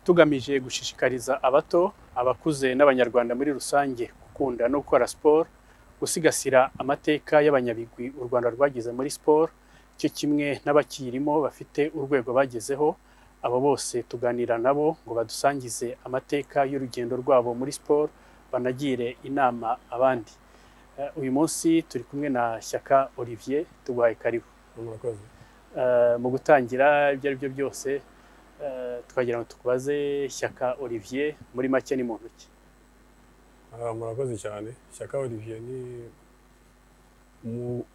tugamije gushishikariza abato abakuze n'abanyarwanda muri rusange gukunda no gukora siporo gusigasira amateka y'abanyabigwi u rwanda rwagize muri siporo cyo kimwe n'abakirimo bafite urwego bagezeho abo bose tuganira nabo ngo badusangize amateka y'urugendo rwabo muri siporo banagire inama abandi uyu munsi turi kumwe na shyaka olivier tuguhaye karibu mu gutangira ibyo ari byo byose twagira ngo tukubaze shyaka olivier muri make ni mu ntoki murakoze cyane shyaka olivier ni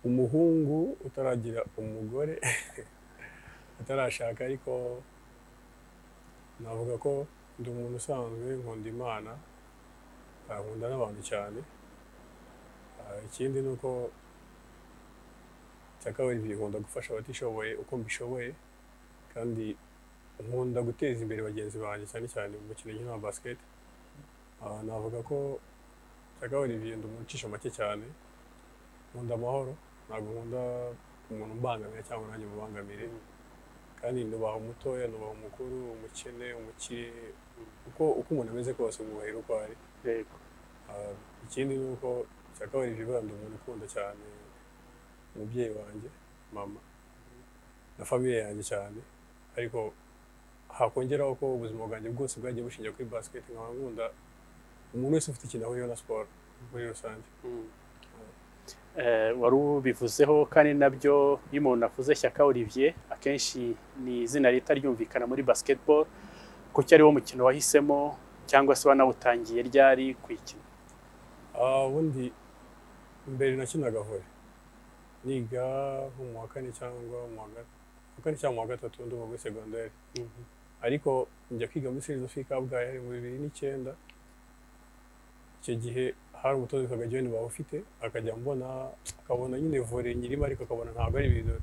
umuhungu utaragira umugore utarashaka ariko navuga ko ndi umuntu usanzwe nkunda imana nkunda n'abantu cyane ikindi ni uko shyaka olivier nkunda gufasha abatishoboye uko mbishoboye kandi nkunda guteza imbere bagenzi banjye cyane cyane mu mukino wa basiketi navuga ko shyaka olivier ndi umucisha make cyane nkunda amahoro ntabwo nkunda umuntu umbangamira cyangwa nanjye mubangamire kandi nubaha umutoya nubaha umukuru umukene umukire uko uko umuntu ameze kose mwubahira uko ari ikindi ni uko shyaka olivier ubera ndi umuntu ukunda cyane umubyeyi wanjye mama na famiye yanjye cyane ariko hakongeraho ko ubuzima bwanjye bwose bwagiye bushingira kuri basiketi nkaba nkunda umuntu wese ufite ikintu ahuriyeho na siporo muri rusange wari ubivuzeho kandi nabyo iyo umuntu avuze shyaka olivier akenshi ni izina rita ryumvikana muri basiketiboro kuko ari wo mukino wahisemo cyangwa se wanawutangiye ryari kwikina ubundi mbere nakinaga vore niga mu wa kane cyangwa mu wa kane cyangwa mu wa gatatu ndumva muri segonderi ariko njya kwiga muri serizofi kabgayi hari mu bibiri n'icyenda icyo gihe hari umutoza witwaga john waba ufite akajya mbona akabona nyine vore nyirimo ariko akabona ntabwo ari ibintu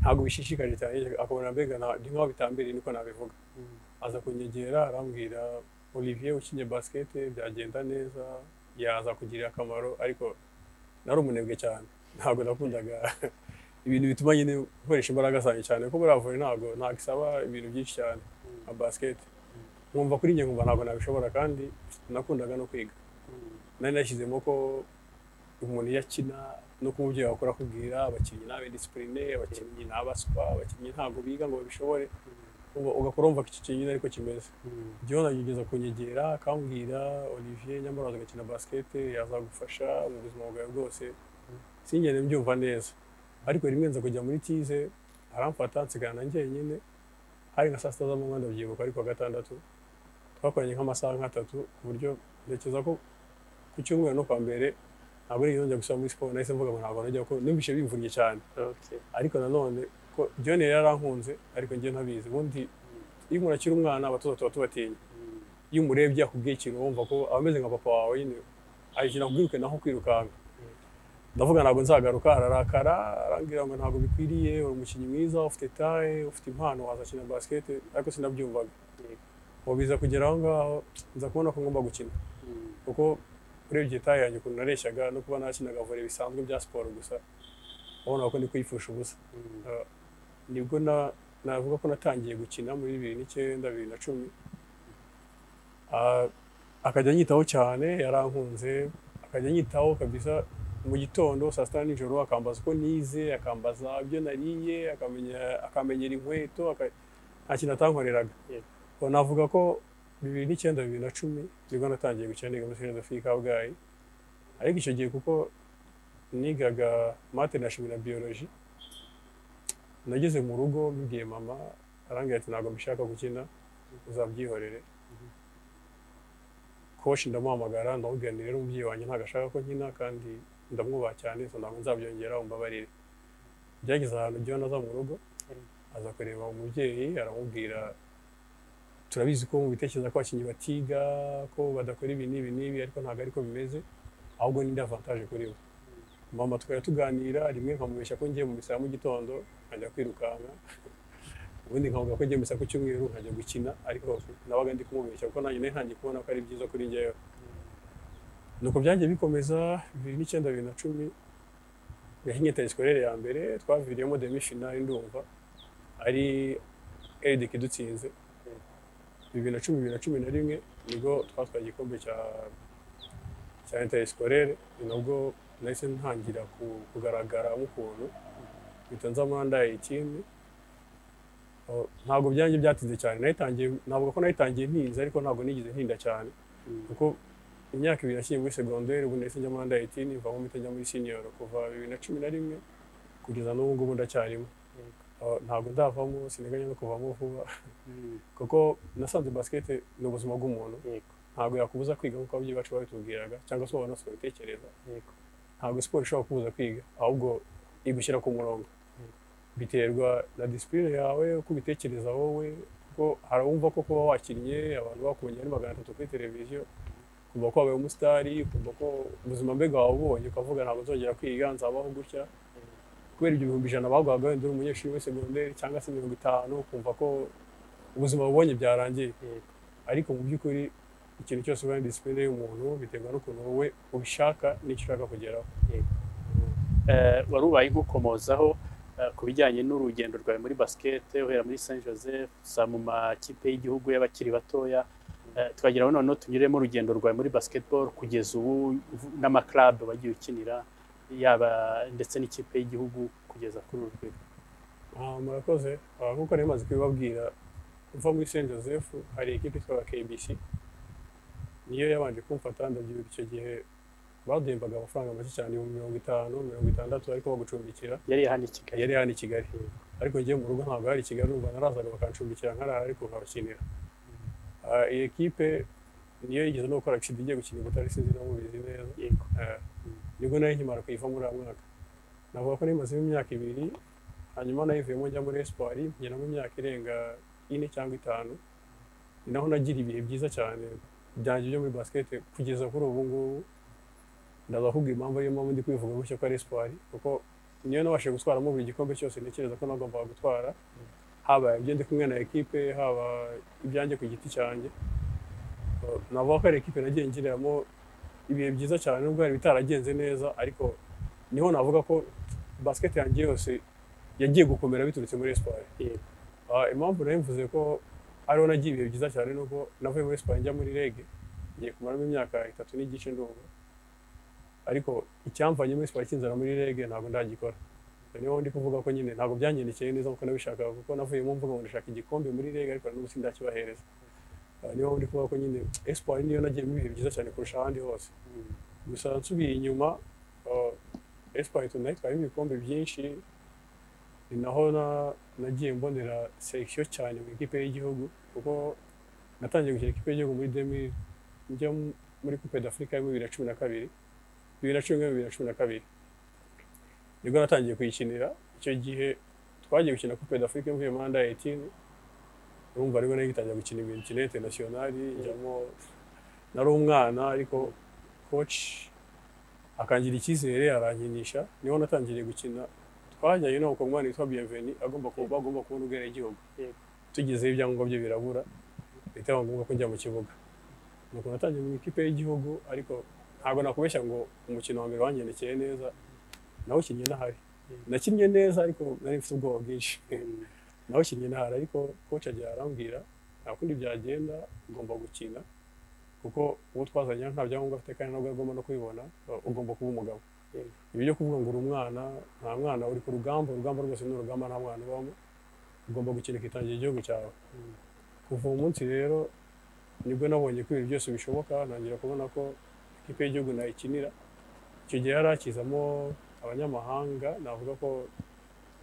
ntabwo bishishikaje cyane akabona mbega ni nk'aho bitambereye niko nabivuga aza kunyegera arambwira olivier ukinye basikete byagenda neza yaza kugirira akamaro ariko nari umunebwe cyane ntabwo nakundaga ibintu bituma nyine gukoresha imbaraga zanjye cyane kuko buriya vore ntabwo ntabwo isaba ibintu byinshi cyane nka basikete nkumva kuri njye nkumva ntabwo nabishobora kandi nakundaga no kwiga nari nashyizemo ko umuntu iyo akina no kuba umubyeyi wakora akubwira abakinnyi ni abedisipurine abakinnyi ni abaswa abakinnyi ntabwo biga ngo babishobore ugakora wumva ko iki kintu ariko kimeze igihe unagigeza kunyegera akambwira olivier nyamara agakina basikete yazagufasha mu buzima bwawe bwose singende mbyumva neza ariko rimwe nza kujya muri tize aramfata nsigana njyenyine hari nka saa sita z'amanywa ndabyibuka ariko gatandatu twakoranye nk'amasaha nk'atatu ku buryo ntekereza ko ku cyumweru no kwa mbere ntabwo ari njya gusaba muri siporo nahise mvuga ngo ntabwo najya kuko numvise bimvunnye cyane ariko nanone ko John yari yarankunze ariko njye ntabizi ubundi iyo umuntu akiri umwana abatoza tuba tubatinya iyo umurebye akubwiye ikintu wumva ko aba ameze nka papa wawe nyine ayikina kubwiruka naho kwirukanka ndavuga ntabwo nzagaruka ararakara arambwira ngo ntabwo bikwiriye uri umukinnyi mwiza ufite taye ufite impano wazakina basikete ariko sinabyumvaga ubu biza kugera aho ngaho nza kubona ko ngomba gukina kuko urebye taye yanjye ukuntu nareshyaga no kuba nakinaga vore bisanzwe bya siporo gusa urabona ko ndi kwifusha ubusa nibwo navuga ko natangiye gukina muri bibiri n'icyenda bibiri na cumi akajya anyitaho cyane yarankunze akajya anyitaho kabisa mu gitondo saa sita nijoro akambaza uko nize akambaza ibyo nariye akamenyera inkweto nta kintu atankoreraga navuga ko bibiri n'icyenda bibiri na cumi nibwo natangiye gukina niga muri serivisi afurika kabgayi ariko icyo gihe kuko nigaga mate na shimi na biyoloji nageze mu rugo mbibwiye mama arambwira ati ntabwo mbishaka gukina uzabyihorere koshi ndamuhamagara ndamubwira rero umubyeyi wanjye ntabwo ashaka ko nkina kandi ndamwubaha cyane ntabwo nzabyongera umbabarire byageze ahantu ujya aza mu rugo aza kureba umubyeyi aramubwira turabizi ko mu bitekerezo ko abakinnyi batiga ko badakora ibi n'ibi n'ibi ariko ntabwo ariko bimeze ahubwo ni avantaje kuri we mama tukajya tuganira rimwe nkamubeshya ko ngiye mu misa mu gitondo nkajya kwirukanka ubundi nkavuga ko ngiye misa ku cyumweru nkajya gukina ariko nabaga ndi kumubeshya kuko nanjye ntangiye kubona ko ari byiza kuri njyewe nuko byagiye bikomeza bibiri n'icyenda bibiri na cumi yahinnye tayisikore ya mbere twaviriyemo demi finali ndumva ari eride idutsinze bibiri na cumi bibiri na cumi na rimwe nibwo twatwaye igikombe cya cya interesikorere ni nabwo nahise ntangira ku- kugaragara nk'ukuntu mpita nza amandaye ikindi Oh, ntabwo byanjye byatinze cyane nayitangiye ntabwo ko nayitangiye ntinze ariko ntabwo nigeze ntinda cyane kuko imyaka ibiri nashyiriye muri segonderi ubu ndetse njya muri dayitini mvamo mpita njya muri siniyoro kuva bibiri na cumi na rimwe kugeza n'ubu ngubu ndacyarimo Oh, ntabwo ndavamo siniganya no kuvamo vuba kuko nasanze basikete ni ubuzima bw'umuntu yego ntabwo yakubuza kwiga nk'uko ababyeyi bacu babitubwiraga cyangwa se abantu bose babitekereza yego ntabwo siporo ishobora kubuza kwiga ahubwo igushyira ku murongo biterwa na disipurine yawe uko ubitekereza wowe kuko harawumva ko kuba wakinnye abantu bakumenye ari magana atatu kuri televiziyo kumva ko wabaye umusitari kumva ko ubuzima mbega wabubonye ukavuga ntabwo nzongera kwiga nzabaho gutya kubera ibyo bihumbi ijana baguhaga wenda uri umunyeshuri wese segonderi cyangwa se mirongo itanu kumva ko ubuzima bubonye byarangiye yego ariko mu by'ukuri ikintu cyose ubaye disipurine y'umuntu biterwa n'ukuntu wowe ubishaka n'icyo ushaka kugeraho Eh, wari ubaye nk'ukomozaho eh, ku bijyanye n'urugendo rwawe muri basikete uhera muri Saint Joseph usa mu makipe y'igihugu y'abakiri batoya Eh, twagera aho noneho tunyuremo urugendo rwawe muri basketball kugeza ubu uvu- n'amaklabu wagiye ukinira yaba ndetse n'ikipe y'igihugu kugeza kuri uru rwego Ah, murakoze Ah, nk'uko nari maze kubibabwira uva muri saint joseph hari ikipe itwara kbc niyo yabanje kumfata ndabyibuka icyo gihe baduhembaga amafaranga make cyane ibihumbi mirongo itanu mirongo itandatu ariko bagucumbikira yari hano i Kigali yari hano i kigali ariko njye mu rugo ntabwo hari i kigali numva narazaga bakancumbikira nkarara ariko nkabakinira Ah, iyi kipe niyo yigeze no gukora accident igiye gukina i butare sinzi no mubizi neza yego Eh, nibwo nari nkimara kuyiva muri uwo mwaka navuga ko nimazemo imyaka ibiri hanyuma nayivuyemo njya muri espoir ngeramo imyaka irenga ine cyangwa itanu ni naho nagira ibihe byiza cyane byanjye byo muri basket kugeza kuri ubu ngubu ndaza kuvuga impamvu ariyo mpamvu ndi kwivuga gutya ko ari espoir kuko niyo nabashije gutwaramo buri gikombe cyose ntekereza ko nagombaga gutwara haba ibyo ndi kumwe na ekipe haba ibyanjye ku giti cyanjye Eh, navuga ko ari ekipe nagiye ngiriramo ibihe byiza cyane nubwo hari bitaragenze neza ariko niho navuga ko basket yanjye yose yagiye gukomera biturutse muri espoir yego Ah, impamvu nari mvuze ko ariho nagiye ibihe byiza cyane ni uko navuye muri espoir njya muri rege ngiye kumaramo imyaka itatu n'igice ndumva ariko icyamvanye muri espoir kinzana muri rege ntabwo ndagikora niho ndi kuvuga ko nyine ntabwo byangendekeye neza kuko nabishakaga kuko navuyemo mvuga ngo ndashaka igikombe muri rege ariko n'ubu sindakibahereza Ah, niho ndi kuvuga ko nyine espoir niyo nagiyemo ibihe byiza cyane kurusha ahandi hose gusa nsubiye inyuma esipayi tunayiti harimo ibikombe byinshi ni naho na- nagiye mbonera sekisiyo cyane mu ikipe y'igihugu kuko natangiye gukina ikipe y'igihugu muri demi njya mu- muri kupe d'afurika ya bibiri na cumi na kabiri bibiri na cumi na bibiri na cumi na kabiri nibwo natangiye kuyikinira icyo gihe twagiye gukina kupe d'afurika mvuye muri anda etini urumva ariko nayo gitangira gukina imikino interinasiyonari njyamo nari umwana ariko koci akangira icyizere arankinisha niho natangiriye gukina twajyanye no ku mwana witwa biyeveni agomba kuba agomba kubona ubwera igihugu Yego. tugezeho ibyangombwa bye birabura bihita biba ngombwa ko njya mu kibuga nuko natangiye mu ikipe y'igihugu ariko ntabwo nakubeshya ngo umukino wa mbere wangendekeye neza nawukinnye nahari nakinnye neza ariko nari mfite ubwoba bwinshi nawukinnye ntara ariko koci agiye arambwira nta kundi byagenda ugomba gukina kuko uwo twazanye nta byangombwa afite kandi ntabwo agomba no kubibona uh, ugomba kuba umugabo Yego. ibi byo kuvuga ngo uri umwana nta mwana uri ku rugamba urugamba rwose ni urugamba nta mwana ubamo ugomba gukina ukitangira igihugu cyawe kuva uwo munsi rero nibwo nabonye ko ibintu byose bishoboka ntangira kubona ko ikipe y'igihugu nayikinira icyo gihe yari hakizamo abanyamahanga navuga ko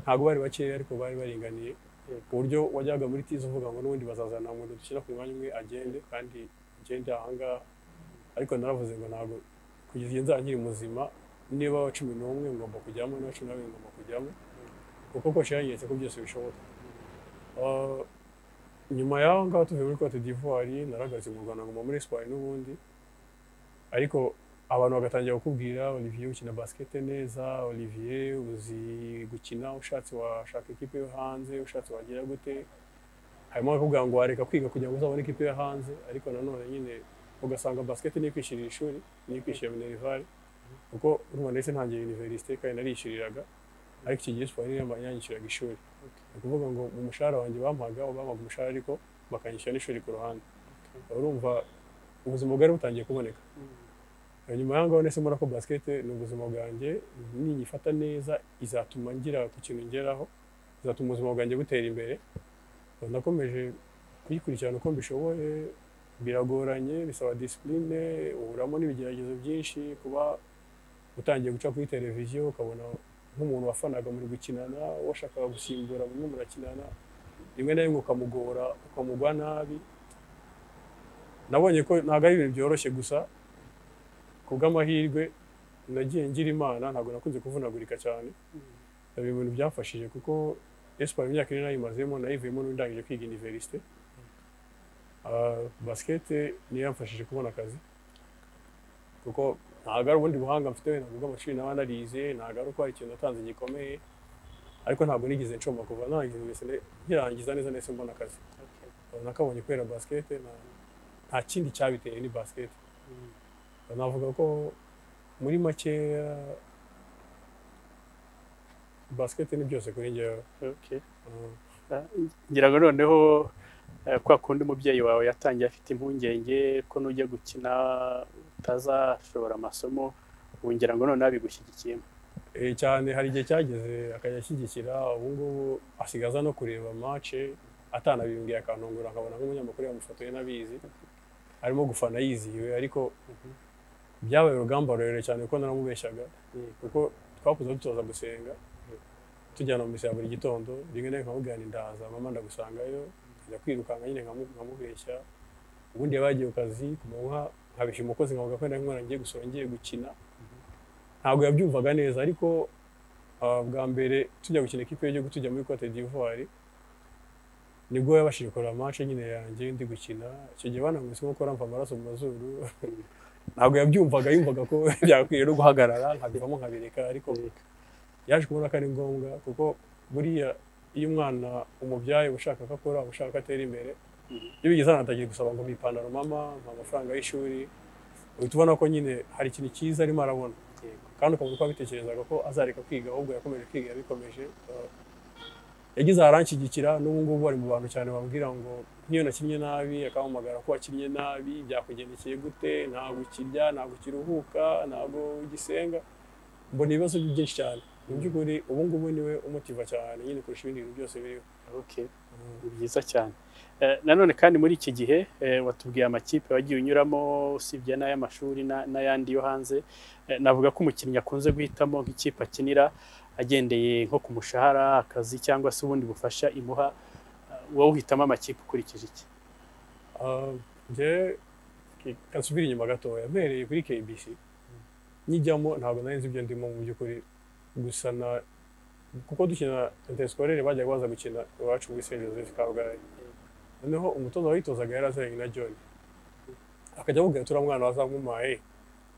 ntabwo bari bakeya ariko bari baringaniye ku buryo wajyaga muri tizi uvuga ngo n'ubundi bazazana umuntu dushyira ku mwanya umwe agende kandi agende ahangaha ariko naravuze ngo ntabwo kugeza igihe nzaba nkiri muzima niba wa cumi n'umwe ngomba kujyamo niba cumi n'abiri ngomba kujyamo kuko koshi yanyeretse ko byose bishoboka Ah, nyuma y'aho ngaho tuvuye muri cote d'ivoire naragaritse mu rwanda ngoma muri siporo n'ubundi ariko abantu bagatangira kukubwira olivier ukina basikete neza olivier uzi gukina ushatse washaka ikipe yo hanze ushatse wagira gute harimo abakubwira ngo wareka kwiga kugira ngo uzabone ikipe yo hanze ariko nanone nyine ugasanga basikete niyo kwishyurira ishuri niyo kwishyura minerivare kuko urumva ndetse ntangiye univerisite kandi narishyuriraga ariko iki gihe siporo niyo yanyishyuraga ishuri ni ukuvuga ngo mu mushahara wanjye bampaga bampaga umushahara ariko bakanyishyura n'ishuri ku ruhande urumva ubuzima bwari butangiye kuboneka nyuma y'aho ngaho nesemo ko basikete ni ubuzima bwanjye niyifata neza izatuma ngira ku kintu ngeraho izatuma ubuzima bwanjye butera imbere nakomeje kuyikurikirana uko mbishoboye biragoranye bisaba disipurine uburamo n'ibigeragezo byinshi kuba utangiye guca kuri televiziyo ukabona nk'umuntu wafanaga muri gukinana washakaga gusimbura bamwe murakinana rimwe na rimwe ukamugora ukamugwa nabi nabonye ko ntabwo ari ibintu byoroshye gusa ku bw'amahirwe nagiye ngira imana ntabwo nakunze kuvunagurika cyane biba ibintu byafashije kuko esipari imyaka ine nayimazemo nayivuyemo n'indangije kwiga iniverisite basikete niyo yamfashije kubona akazi kuko ntabwo ari ubundi buhanga mfite ntabwo bw'amashuri naba narize ntabwo ari uko hari ikintu natanze gikomeye ariko ntabwo nigeze nshoma kuva narangiza mbese nkirangiza neza neza mbona akazi nakabonye kubera basikete nta kindi cyabiteye ni basikete navuga ko muri makeya basikete ni byose kuri njyewe Okay. ngira ngo noneho eh, kwa kundi umubyeyi wawe yatangiye afite impungenge ko nujya gukina utazashobora amasomo ubu ngira ngo noneho abigushyigikiyemo Eh, cyane hari igihe cyageze akajya ashyigikira ubu ngubu asigaza no kureba mace atanabimbwiye akantungura nkabona nk'umunyamakuru yamufotoye n'abizi arimo gufana yizihiwe ariko byabaye urugamba rurerure cyane kuko naramubeshyaga kuko twakuze dutoza gusenga tujyana mu misa ya buri gitondo rimwe na rimwe nkamubwira nti ndaza mama ndagusangayo nkajya kwirukanka nyine nkamu- nkamubeshya ubundi yaba yagiye ku kazi ku manywa nkabeshya umukozi nkavuga ko nari mwana ngiye gusura ngiye gukina ntabwo yabyumvaga neza ariko ah, bwa mbere tujya gukina ikipe y'igihugu tujya muri cote d'ivoire nibwo yabashije kureba match nyine yanjye ndi gukina icyo gihe bananguye nko kuramva amaraso mu mazuru ntabwo yabyumvaga yumvaga ko byakwiye no guhagarara nkabivamo nkabireka ariko yaje kubona ko ari ngombwa kuko buriya iyo umwana umubyaye uba ushaka ko akora uba ushaka ko atera imbere iyo bigeze ahantu atangiye gusaba ngo mpa ipantaro mama mpa amafaranga y'ishuri uhita ubona ko nyine hari ikintu cyiza arimo arabona kandi ukabona ko abitekerezaga ko azareka kwiga ahubwo yakomeje kwiga yabikomeje uh, yagize aharanshyigikira n'ubu ngubu ari mu bantu cyane bambwira ngo nk'iyo nakinnye nabi akampamagara ko wakinnye nabi byakugendekeye gute ntabwo ukirya ntabwo ukiruhuka ntabwo ugisenga mbona ibibazo bye byinshi cyane mu by'ukuri ubu ngubu niwe umutiva cyane nyine kurusha ibindi bintu byose biriho Okay. ni byiza cyane Eh, nanone kandi muri iki gihe eh, watubwiye amakipe wagiye unyuramo usibye n'ay'amashuri na- n'ayandi yo hanze Eh, navuga ko umukinnyi akunze guhitamo nk'ikipe akinira agendeye nko ku mushahara akazi cyangwa se ubundi bufasha imuha Eh, wowe uhitamo amakipe ukurikije iki Ah, njye kansubira inyuma gatoya mpereye kuri KBC nyijyamo ntabwo nari nzi ibyo ndimo mu by'ukuri gusa na kuko dukina interscolaire bajyaga baza gukina iwacu muri Saint Joseph Kabgayi noneho umutoza wayitozaga yari aziranye na John akajya amubwira turiya mwana wazamumaye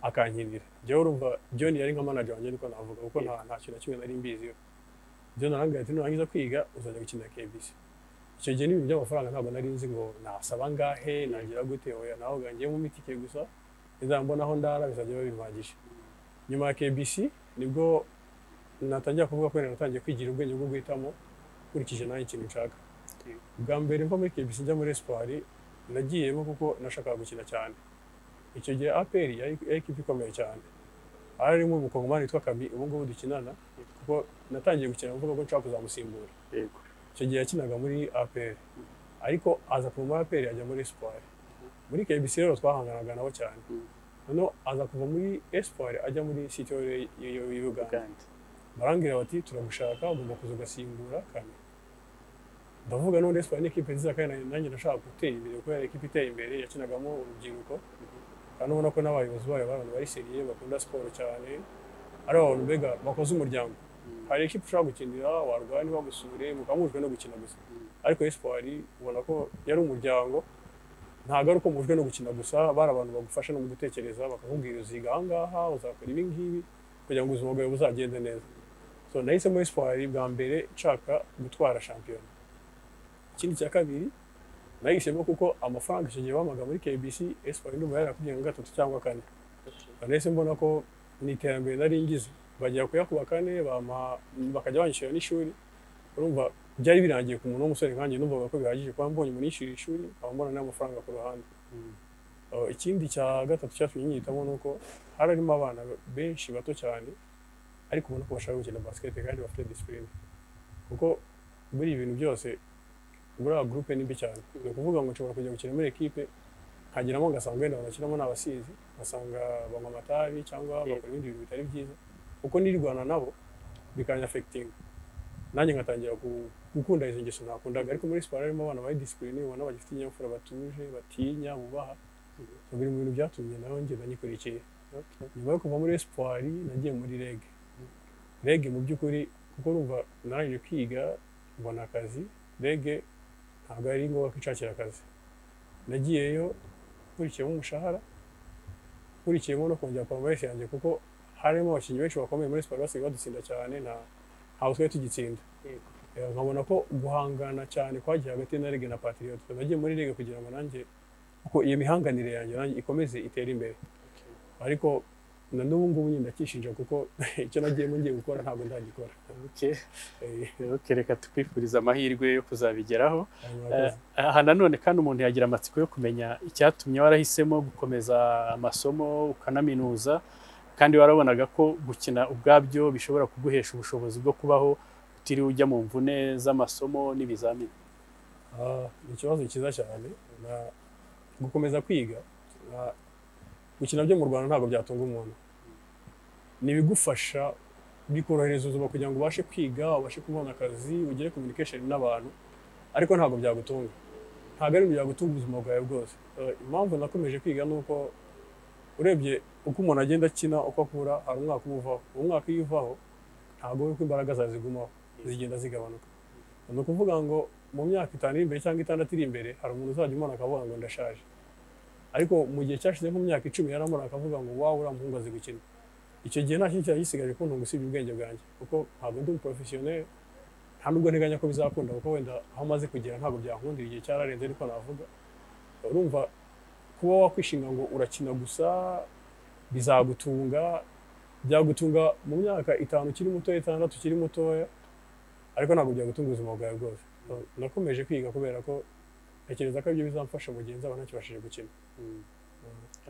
akankinira njyewe urumva John yari nka manager wanjye niko navuga kuko nta nta kintu na kimwe nari mbiziho John arambwira ati nurangiza kwiga uzajya gukina KBC icyo gihe n'ibintu by'amafaranga ntabwo nari nzi ngo nasaba angahe nagira gute oya naho ngiye mu mitike gusa izambona aho ndara bizajya babimpagije nyuma ya KBC nibwo natangira kuvuga ko natangiye kwigira ubwenge bwo guhitamo nkurikije nanjye ikintu nshaka bwa mbere mva muri KBC njya muri Espoir nagiyemo kuko nashakaga gukina cyane icyo gihe APR yari yari ikipe ikomeye cyane harimo umukongomani witwa Kami ubu ngubu dukinana kuko natangiye gukina mvuga ko nshaka kuzamusimbura yego icyo gihe yakinaga muri APR ariko aza kuva muri APR ajya muri Espoir muri KBC rero twahanganaga nabo cyane Mm. noneho aza kuva muri Espoir ajya muri City y'u- y'u- y'u- Uganda Uganda. barambwira bati turagushaka ugomba kuza ugasimbura kane ndavuga none Espoir ni ikipe nziza kandi nanjye ndashaka gutera imbere kuko yari ikipe iteye imbere yakinagamo urubyiruko kandi ubona ko n'abayobozi bayo bari abantu bari seriye bakunda siporo cyane ari abantu mbega bakoze umuryango hari ikipe ushobora gukinira warwaye ntibagusure mukamujwe no gukina gusa ariko espoir ubona ko yari umuryango ntabwo ari uko mujwe no gukina gusa bari abantu bagufasha no mu gutekereza bakakubwira uziga aha ngaha uzakora ibi ngibi kugira ngo ubuzima bwawe buzagende neza so nahisemo espoir bwa mbere nshaka gutwara shampiyona ikindi cya kabiri nahisemo kuko amafaranga icyo gihe bamaga muri kbc espoir ndumva yarakubwiye nka gatatu cyangwa kane nahise mbona ko ni iterambere nari ngize bajya kuyakuba kane bampa- bakajya banyishyura n'ishuri urumva byari birangiye ku muntu w'umusore nkanjye numvaga ko bihagije kuba mbonye munishyura ishuri nkaba mbona n'amafaranga ku ruhande Uh, ikindi cya gatatu cyatumye nyihitamo ni uko hari harimo abana benshi bato cyane ariko ubona ko bashaka gukina basiketi kandi bafite disipurine kuko muri ibi bintu byose muri aba gurupe ni mbi cyane ni ukuvuga ngo nshobora kujya gukina muri ekipe nkageramo ngasanga wenda bakinamo ni abasizi ngasanga banywa amatabi cyangwa bakora ibindi bintu bitari byiza kuko nirwana nabo bikanafegitinga nanjye ngatangira ku- gukunda izo ngeso nakundaga ariko muri siporo harimo abana bari disipurine ubona bagifite inyabupfura batuje batinya bubaha So, biri mu bintu byatumye nawe ngenda nyikurikiye nyuma yo kuva muri espoir nagiye muri rege rege mu by'ukuri kuko urumva narangije kwiga mbona akazi rege ntabwo ari ngombwa ko ishakira akazi nagiyeyo nkurikiyemo umushahara nkurikiyemo no kongera poromesi yanjye kuko harimo abakinnyi benshi bakomeye muri siporo basigaye badutsinda cyane nta ntawe twari tugitsinda Yego. Eh, nkabona ko guhangana cyane kwagiye hagati na rege na patriote nagiye muri rege kugira ngo nanjye kuko iyo mihanganire yanjye nanjye ikomeze itere imbere ariko na n'ubu ngubu nyine ndakishinja kuko icyo nagiyemo ngiye gukora ntabwo ndagikora Okay. Eh, Rero reka tukwifuriza amahirwe yo kuzabigeraho hanyuma Eh, yakoze. aha nanone kandi umuntu yagira amatsiko yo kumenya icyatumye warahisemo gukomeza amasomo ukanaminuza kandi warabonaga ko gukina ubwabyo bishobora kuguhesha ubushobozi bwo kubaho utiriwe ujya mu mvune z'amasomo n'ibizamini Ah, ni ikibazo cyiza cyane na gukomeza kwiga na- gukina byo mu rwanda ntabwo byatunga umuntu ntibigufasha bikorohereza ubuzima kugira ngo ubashe kwiga ubashe kubona akazi ugire communication n'abantu ariko ntabwo byagutunga ntabwo ari ibintu byagutunga ubuzima bwawe bwose Eh, impamvu nakomeje kwiga ni uko urebye uko umuntu agenda akina uko akura hari umwaka uba uvaho uwo mwaka iyo uvaho ntabwo uko imbaraga zawe zigumaho zigenda zigabanuka ni ukuvuga ngo mu myaka itanu iri imbere cyangwa itandatu iri imbere hari umuntu uzajya umubona akavuga ngo ndashaje ariko mu gihe cyashize nk'imyaka icumi yaramubona akavuga ngo wawe uriya muhungu azi gukina icyo gihe nta kintu cyari gisigaje kuntunga usibye ubwenge bwanjye kuko ntabwo ndi umuporofesiyoneri nta nubwo nteganya ko bizakunda kuko wenda aho maze kugera ntabwo byankundira igihe cyararenze ariko navuga urumva kuba wakwishinga ngo urakina gusa bizagutunga byagutunga mu myaka itanu ukiri mutoya itandatu ukiri mutoya ariko ntabwo byagutunga ubuzima bwawe bwose nakomeje kwiga kubera ko ntekereza ko ibyo bizamfasha mu gihe nzaba ntakibashije gukina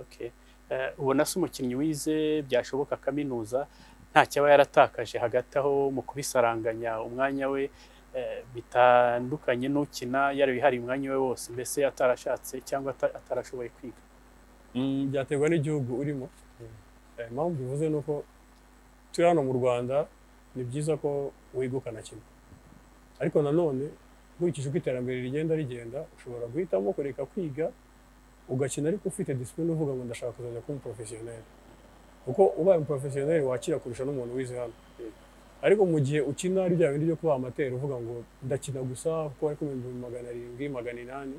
Okay. Eh, ubona se umukinnyi wize byashoboka kaminuza nta cyaba yaratakaje hagati aho mu kubisaranganya umwanya we eh, bitandukanye n'ukina yari yihariye umwanya we wose mbese atarashatse cyangwa ata- atarashoboye kwiga Mm, byaterwa n'igihugu urimo Eh, impamvu bivuze ni uko turi hano mu rwanda ni byiza ko wiga ukanakina ariko nanone nkurikije uko iterambere rigenda rigenda ushobora guhitamo kureka kwiga ugakina ariko ufite disipurine uvuga ngo ndashaka kuzajya kuba umuporofesiyoneri kuko ubaye umuporofesiyoneri wakira kurusha n'umuntu wize hano ariko mu gihe ukina ari bya bindi byo kuba amateri uvuga ngo ndakina gusa kuko ari ku bihumbi magana arindwi magana inani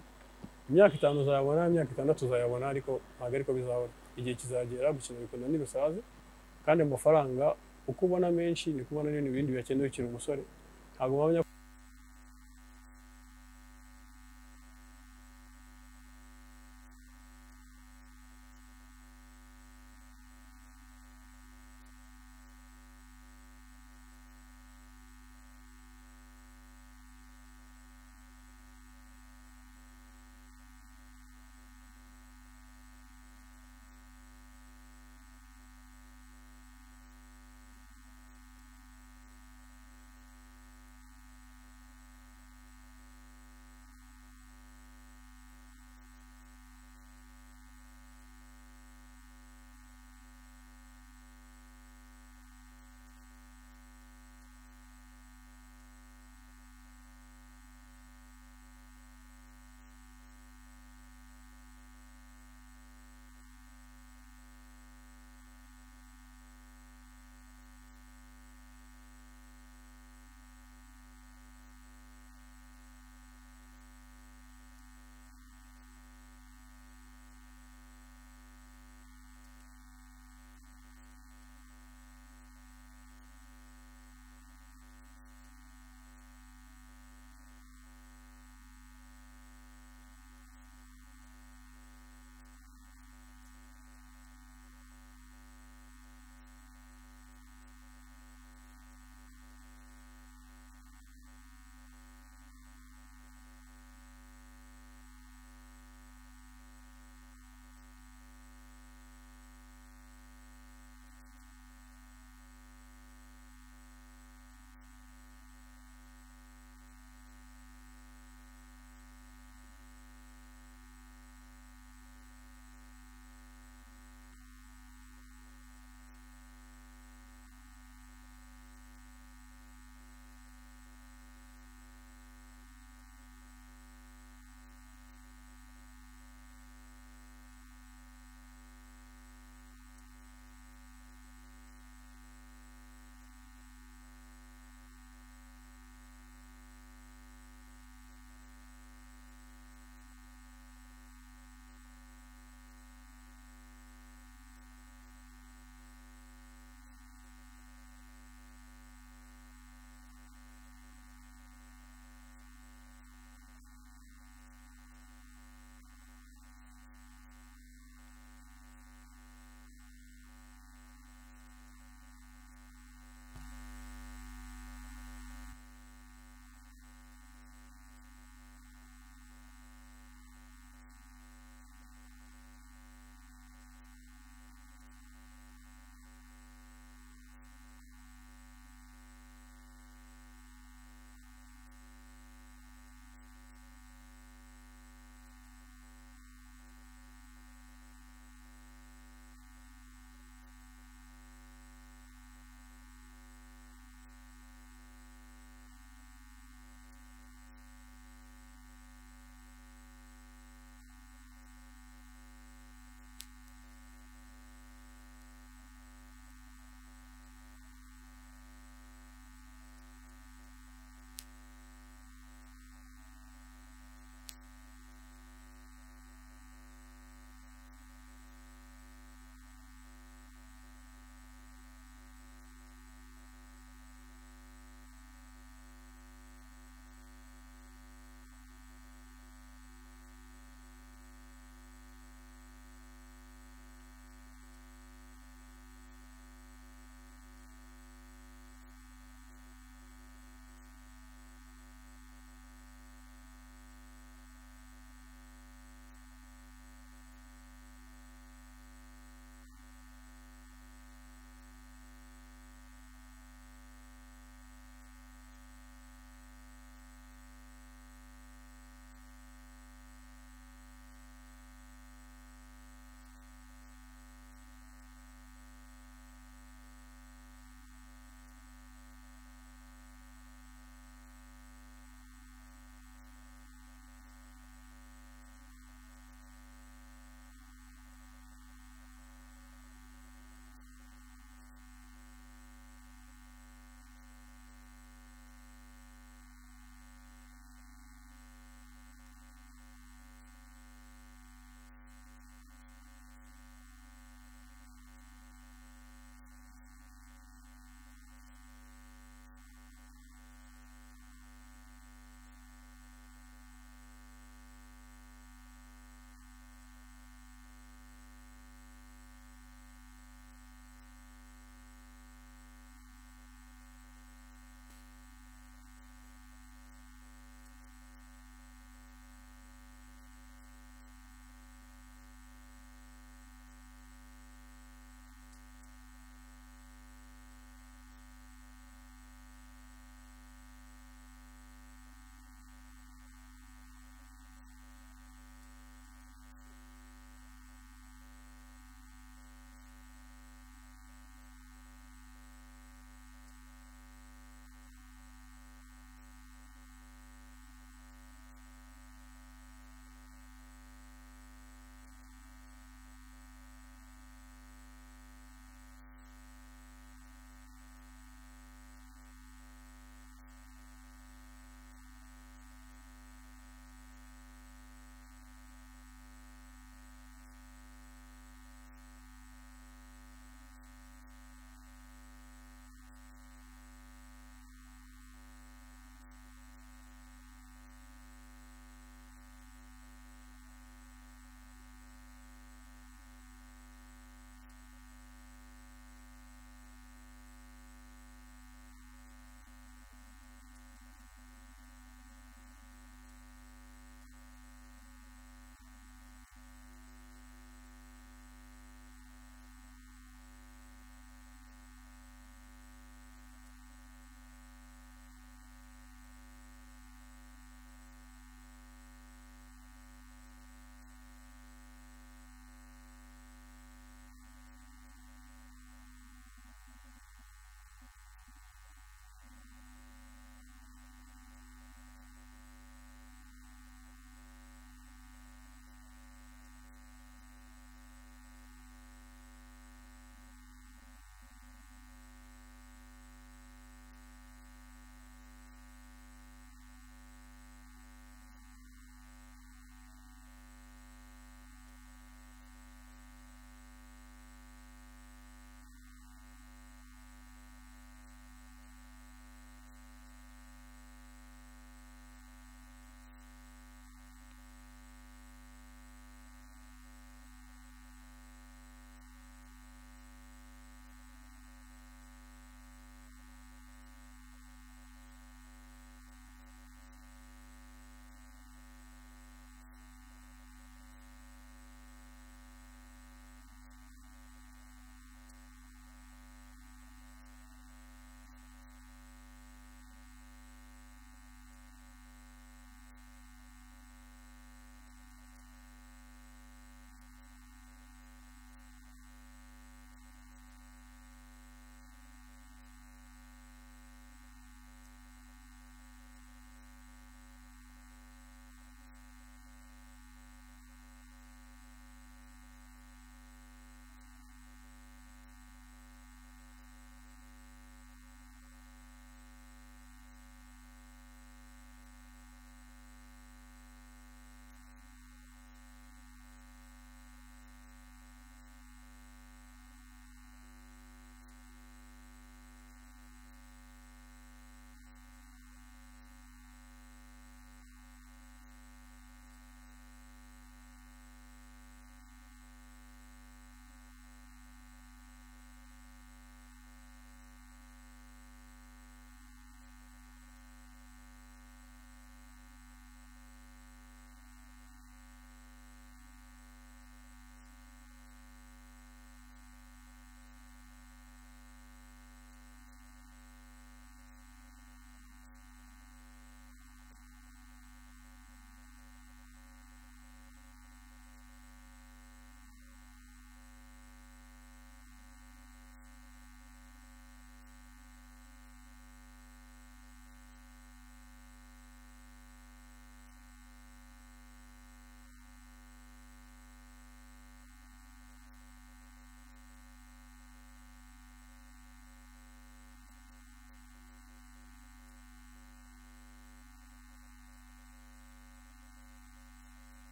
imyaka itanu uzayabona imyaka itandatu uzayabona ariko ntabwo ariko bizabona igihe kizagera gukina bikunda n'ibisaze kandi amafaranga uko ubona menshi ni kubona n'ibintu bindi biyakenewe ukiri umusore ntabwo wamenya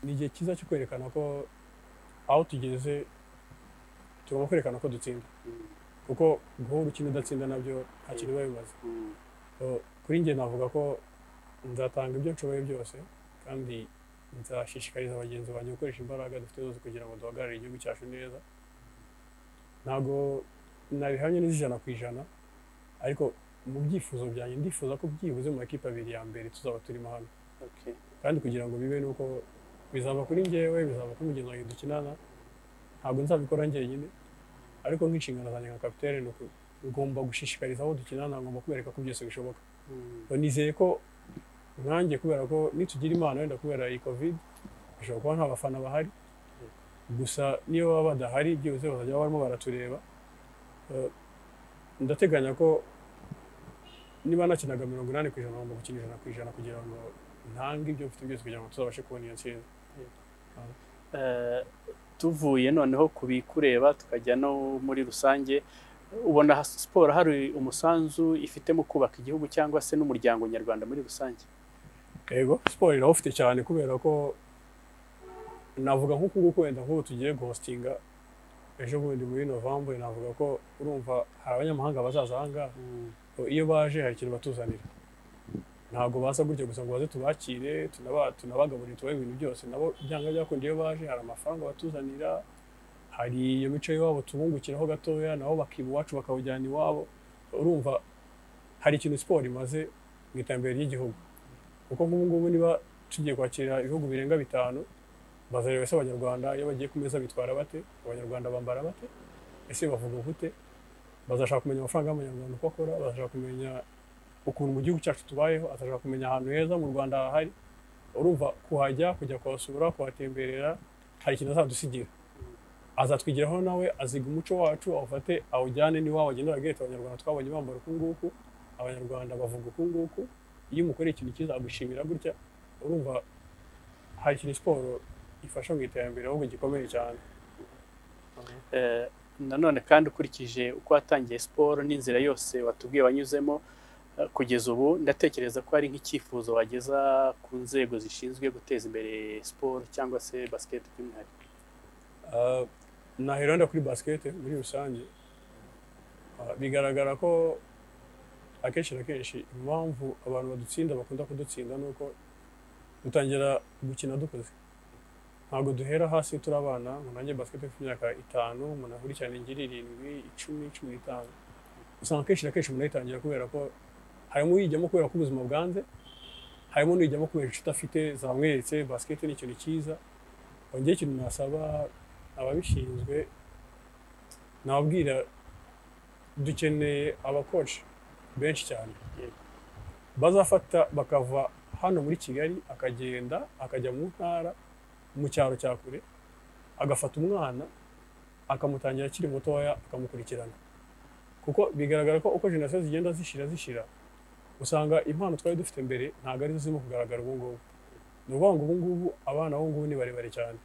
ni igihe cyiza cyo kwerekana ko aho tugeze tugomba kwerekana ko dutsinda Mm, kuko guha urukino udatsinda nabyo nta kintu biba bimaze mm, So, kuri njye navuga ko nzatanga ibyo nshoboye byose kandi nzashishikariza bagenzi banjye gukoresha imbaraga dufite zose kugira ngo duhagararire igihugu cyacu neza ntabwo nabihamye n'ijana ku ijana ariko mu byifuzo byanjye ndifuza ko byibuze mu makipe abiri ya mbere tuzaba turimo hano okay. kandi kugira ngo bibe nuko bizaba kuri njyewe bizaba kuri mugenzi wanjye dukinana ntabwo nzabikora njyenyine ariko nk'inshingano zanjye nka kapitene ni uku ngomba gushishikariza abo dukinana ngomba kubereka ko byose bishoboka Mm, Ngo nizeye ko nkanjye kubera ko nitugira imana wenda kubera iyi covid bishobora kuba nta bafana bahari gusa niyo baba badahari byibuze bazajya barimo baratureba Eh, ndateganya ko niba nakinaga mirongo inani ku ijana ngomba gukina ijana ku ijana kugira ngo ntange ibyo mfite byose kugira ngo tuzabashe kubona iyo ntsinzi eh, tuvuye noneho ku bikureba tukajya no muri rusange ubona ha- siporo hari umusanzu ifite mu kubaka igihugu cyangwa se n'umuryango nyarwanda muri rusange yego siporo irawufite cyane kubera ko navuga nk'uku nguku wenda nk'ubu tugiye guhositinga ejo bundi muri novembre navuga ko urumva hari abanyamahanga bazaza aha ngaha Mm, ngo iyo baje hari ikintu batuzanira ntabwo baza gutya gusa ngo baze tubakire tunaba- tunabagaburire tubahe ibintu byose nabo byanga byakunda iyo baje hari amafaranga batuzanira hari iyo mico y'iwabo tubungukiraho gatoya nabo bakiba iwacu bakawujyana iwabo urumva hari ikintu siporo imaze mu iterambere ry'igihugu kuko nk'ubu ngubu niba tugiye kwakira ibihugu birenga bitanu bazareba ese abanyarwanda iyo bagiye ku meza bitwara bate abanyarwanda bambara bate ese bavuga gute bazashaka kumenya amafaranga y'amanyarwanda uko akora bazashaka kumenya ukuntu mu gihugu cyacu tubayeho azashaka kumenya ahantu heza mu rwanda hahari urumva kuhajya kujya kuhasura kuhatemberera hari ikintu azadusigira azatwigiraho nawe aziga umuco wacu awufate awujyane n'iwabo agenda aragereka abanyarwanda twabonye bambara uku nguku abanyarwanda bavuga uku nguku iyo umukoreye ikintu cyiza agushimira gutya urumva hari ikintu siporo ifasha mu iterambere ahubwo gikomeye cyane eh, nanone kandi ukurikije uko watangiye siporo n'inzira yose watubwiye wanyuzemo eh, kugeza ubu ndatekereza ko ari nk'icyifuzo wageza ku nzego zishinzwe guteza imbere siporo cyangwa se basiketi by'umwihariko Ah, nahera wenda kuri basikete muri rusange Ah, bigaragara ko akenshi na kenshi impamvu abantu badutsinda bakunda kudutsinda ni uko dutangira gukina dukoze ntabwo duhera hasi turi abana ngo nanjye basikete mfite imyaka itanu umuntu akurikirane ngira irindwi icumi cumi n'itanu usanga akenshi na kenshi umuntu ayitangira kubera ko harimo uyijyamo kubera ko ubuzima bwanze harimo n'uyijyamo kubera inshuti afite zamweretse basikete ni ikintu cyiza ongera ikintu nasaba ababishinzwe nababwira dukeneye abakoci benshi cyane Yego. bazafata bakava hano muri kigali akagenda akajya mu ntara mu cyaro cya kure agafata umwana akamutangira akiri mutoya akamukurikirana kuko bigaragara ko uko jenoside zigenda zishira zishira usanga impano twari dufite mbere ntabwo arizo zirimo kugaragara ubu ngubu ni ukuvuga ngo ubu ngubu abana b'ubu ngubu ni barebare cyane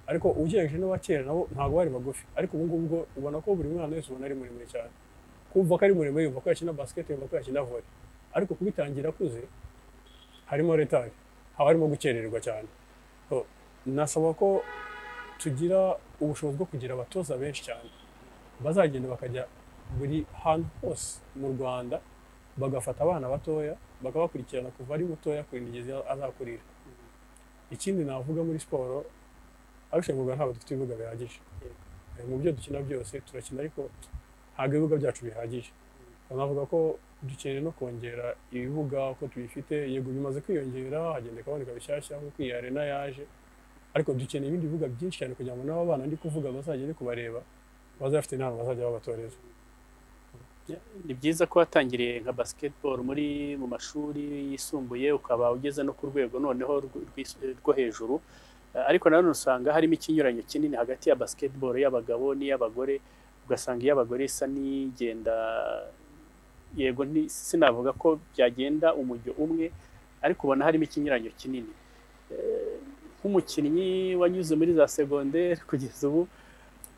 ariko ugereranyije n'abakera nabo ntabwo bari bagufi ariko ubu ngubu bwo ubona ko buri mwana wese ubona ari muremure cyane kumva ko ari muremure yumva ko yakina basiketi yumva ko yakina vore ariko kubitangira akuze harimo retari haba harimo gukererwa cyane So, nasaba ko tugira ubushobozi bwo kugira abatoza benshi cyane bazagenda bakajya buri hantu hose mu rwanda bagafata abana batoya bakabakurikirana kuva ari mutoya kurinda igeze azakurira ikindi navuga muri siporo ariko mu Rwanda ntabwo dufite ibibuga bihagije Eh, mu byo dukina byose turakina ariko ntabwo ibibuga byacu bihagije navuga ko dukeneye no kongera ibibuga uko tubifite yego bimaze kwiyongera hagenda kaboneka bishyashya nk'uko iyi arena yaje ariko dukeneye ibindi bibuga byinshi cyane kugira ngo n'aba bana ndi kuvuga bazajya ndi kubareba bazafite n'ahantu bazajya babatoreza ni byiza ko watangiriye nka basketball muri mu mashuri yisumbuye ukaba ugeze no ku rwego noneho rw- rw'is- rwo hejuru Eh, ariko nanone usanga harimo ikinyuranyo kinini hagati ya basketball y'abagabo n'iy'abagore ugasanga iy'abagore isa n'igenda yego nti- sinavuga ko byagenda umujyo umwe ariko ubona harimo ikinyuranyo kinini Eh, nk'umukinnyi wanyuze muri za segonderi kugeza ubu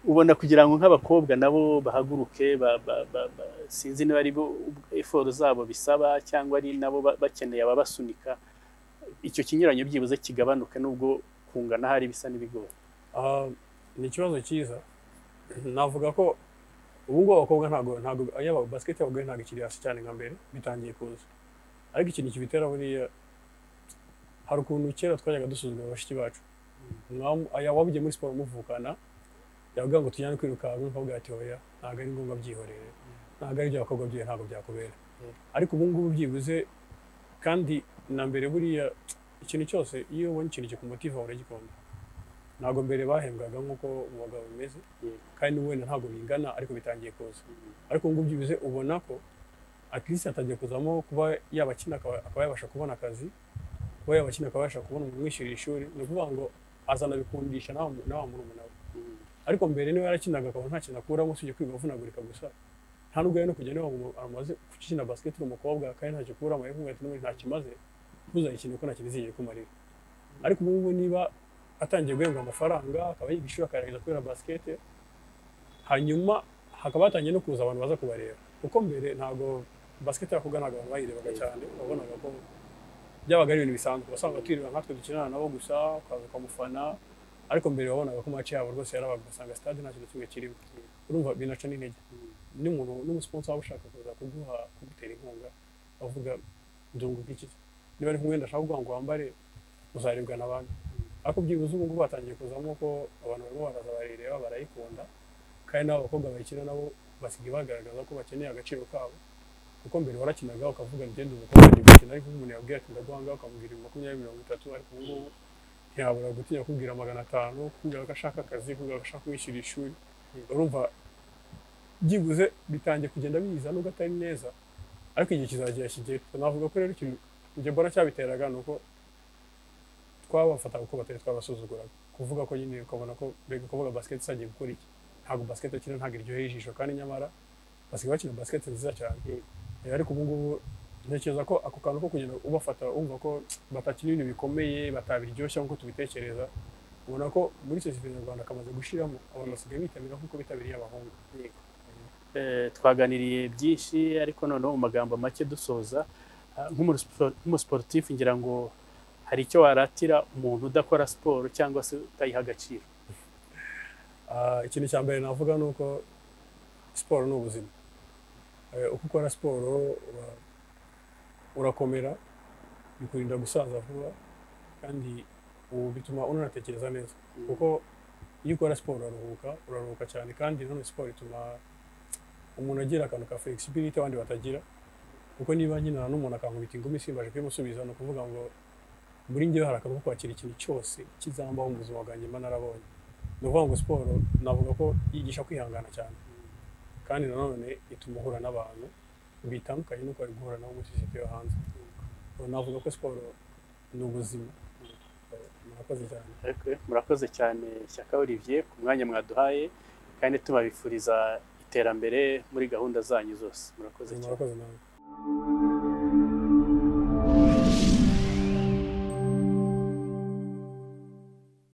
ubona kugira ngo nk'abakobwa nabo bahaguruke ba- ba- ba- ba- sinzi niba ari bo eforo zabo bisaba cyangwa ari nabo ba- bakeneye ababasunika icyo kinyuranyo byibuze kigabanuke nubwo kungana hari ibisa n'ibigori Ah, ni ikibazo cyiza navuga ko ubu ngubu abakobwa ntabwo ntabwo yaba basiketi y'abagore ntabwo ikiri hasi cyane nka mbere bitangiye kuza ariko ikintu kibitera buriya hari ukuntu kera twajyaga dusuzuma bashiki bacu Mwam- aya wabugiye muri siporo muvukana yavuga ngo tujyane kwirukanka nkabwira ati oya ntabwo ari ngombwa byihorere ntabwo ari ibyo abakobwa byiwe ntabwo byakubera Mm. ariko ubu ngubu byibuze kandi na mbere buriya ikintu cyose iyo ubonye ikintu kikumutiva uragikunda ntabwo mbere bahembwaga nk'uko mu bagabo bimeze Yego. kandi wenda ntabwo bingana ariko bitangiye kuza ariko ubu ngubu byibuze ubona ko atirisi atangiye kuzamo kuba yabakina akaba akaba yabasha kubona akazi kuba yabakina akaba yabasha kubona umuntu umwishyurira ishuri ni ukuvuga ngo azanabikundisha nawe nawe murumuna we ariko mbere niba yarakinaga akaba nta kintu akuramo usibye kwiga avunagurika gusa nta nubwo yari no kujya niba ngo amaze gukina basket uri umukobwa kandi ntacyo akuramo ariko ati n'ubundi ntacyo imaze ntuzayikine kuko nta kintu izigera ikumarira ariko ubu ngubu niba atangiye guhembwa amafaranga akaba yiga ishuri akarangiza kubera basket hanyuma hakaba hatangiye no kuza abantu baza kubareba kuko mbere ntabwo basket yakoga ntabwo abantu bayirebaga cyane wabonaga ko byabaga ari ibintu bisanzwe wasanga twirirwa nkatwe dukinana nabo gusa ukaza ukamufana ariko mbere wabonaga ko match yabo rwose yarabaga ugasanga stade nta kintu kimwe kirimo urumva binaca n'intege n'umuntu n'umusiponsa waba ushaka kuza kuguha kugutera inkunga avuga ndunguka iki niba ari nk'umwenda ashaka kuguha ngo wambare uzarebwa n'abandi ariko byibuze ubu ngubu hatangiye kuzamo ko abantu barimo baraza barayireba barayikunda kandi n'abo bakobwa bayikina nabo basigaye bagaragaza ko bakeneye agaciro kabo kuko mbere warakinaga ukavuga ngende umukobwa ndi gukina ariko umuntu yabwira ati ndaguha ngaha ukamubwira ibihumbi makumyabiri mirongo itatu ariko ubu ngubu ntiyabura gutinya kubwira magana atanu kubwira ko ashaka akazi kubwira ko ashaka kumwishyura ishuri urumva byibuze bitangiye kugenda biza nubwo atari neza ariko igihe kizagera kigere navuga ko rero ikintu njye mbona cyabiteraga ni uko twabafataga uko batari twabasuzuguraga kuvuga ko nyine ukabona ko mbega kuvuga basiketi isagiye gukora iki ntabwo basiketi akina ntabwo iryoheye ijisho kandi nyamara basigaye bakina basiketi nziza cyane Eh, ariko ubu ngubu ntekereza ko ako kantu ko kugenda ubafata wumva ko batakina ibintu bikomeye batabiryoshya nk'uko tubitekereza ubona ko muri sosiyete nyarwanda kamaze gushiramo abantu basigaye bitabira nk'uko bitabiriye abahungu Eh, twaganiriye byinshi ariko noneho mu magambo make dusoza ah, nk'umu- spo- nk'umusiporutifu ngira ngo hari icyo waratira umuntu udakora siporo cyangwa se utayiha agaciro Ah, ikintu cya mbere navuga ni uko siporo ni ubuzima Eh, uko ukora siporo ura- urakomera bikurinda gusaza vuba kandi ubu bituma unatekereza neza kuko iyo ukora siporo uraruhuka uraruhuka cyane kandi nanone siporo ituma umuntu agira akantu ka flexibility abandi batagira kuko niba nkinana n'umuntu akankubita ingumi simbaje kuyimusubiza ni ukuvuga ngo muri njyewe hari akantu ko kwakira ikintu cyose kizambaho mu buzima bwanjye mba narabonye ni ukuvuga ngo siporo navuga ko yigisha kwihangana cyane kandi nanone ituma uhura n'abantu bitandukanye n'uko wari guhura nabo muri sosiyete yo hanze navuga ko siporo ni ubuzima Eh, murakoze cyane Ariko murakoze cyane Shyaka Olivier ku mwanya mwaduhaye kandi tubabifuriza iterambere muri gahunda zanyu zose murakoze cyane murakoze nawe